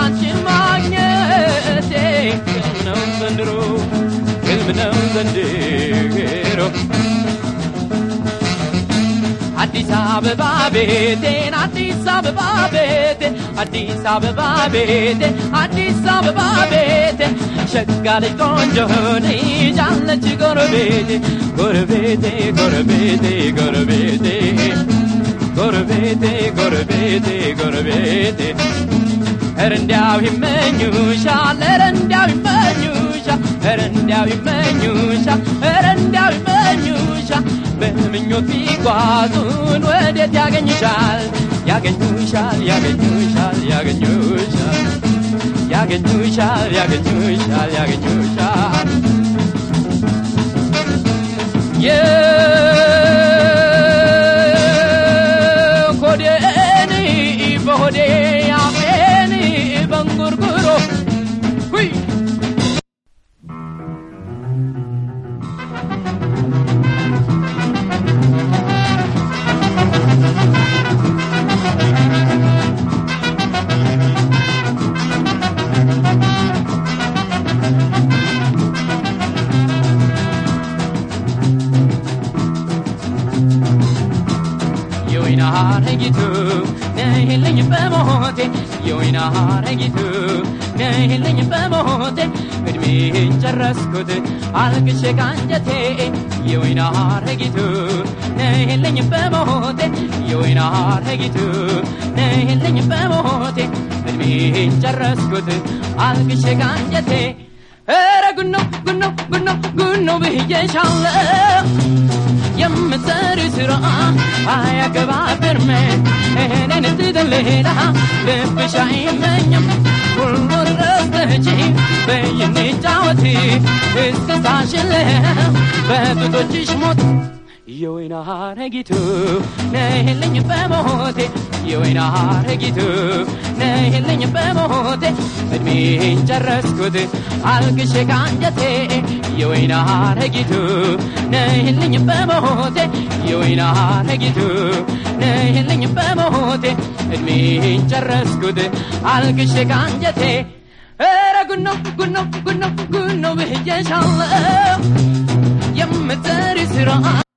አንቺን ማግኘቴ ህልም ነው ዘንድሮ ህልም ነው ዘንድሮ አዲስ አበባ ቤቴን አዲስ አበባ ቤቴ አዲስ አበባ ቤቴ አዲስ አበባ ቤቴ ሸጋ ልጅ ቆንጆ ልጅ አለች ጎረቤቴ ጎረቤቴ ጎረቤቴ ጎረቤቴ ጎረቤቴ ጎረቤቴ ጎረቤቴ ኧረ እንዲያው ይመኙሻል ኧረ እንዲያው ይመኙሻል ኧረ እንዲያው ይመኙሻል ኧረ እንዲያው ይመኙሻል በምኞት ቢጓዙን ወዴት ያገኙሻል ያገኙሻል ያገኙሻል ያገኙሻል ያገኙሻል ያገኙሻል ያገኙሻል የኮዴን በሆዴ አፌን በንጉርጉሮ ሁይ የወይና ሐረጊቱ ነይልኝ በሞቴ የወይና ሐረጊቱ ነይልኝ በሞቴ እድሜን ጨረስኩት አልቅሼ ካንጀቴ የወይና ሐረጊቱ ነይልኝ በሞቴ የወይና ሐረጊቱ ነይልኝ በሞቴ እድሜን ጨረስኩት አልቅሼ ካንጀቴ ኧረ ጉኖ ጉኖ ጉኖ ጉኖ ብዬሻለሁ የምትሰሪ ስራ አያገባብርም እኔን ትተን ሌላ ልብሽ አይመኝም ሁሉን ረስተች በይን ጫወት እስክስታሽልም በጡቶችሽ ሞት የወይና ሐረጊቱ ነይልኝ በሞቴ የወይና ሐረጊቱ ነይልኝ በሞቴ እድሜን ጨረስኩት አልቅሼ ካንጀቴ የወይና ሐረጊቱ ነይልኝ በሞቴ የወይና ሐረጊቱ ነይልኝ በሞቴ እድሜን ጨረስኩት አልቅሼ ካንጀቴ ኧረ ጉኖ ጉኖ ጉኖ ጉኖ ብዬሻለሁ የምትሰሪ ስራ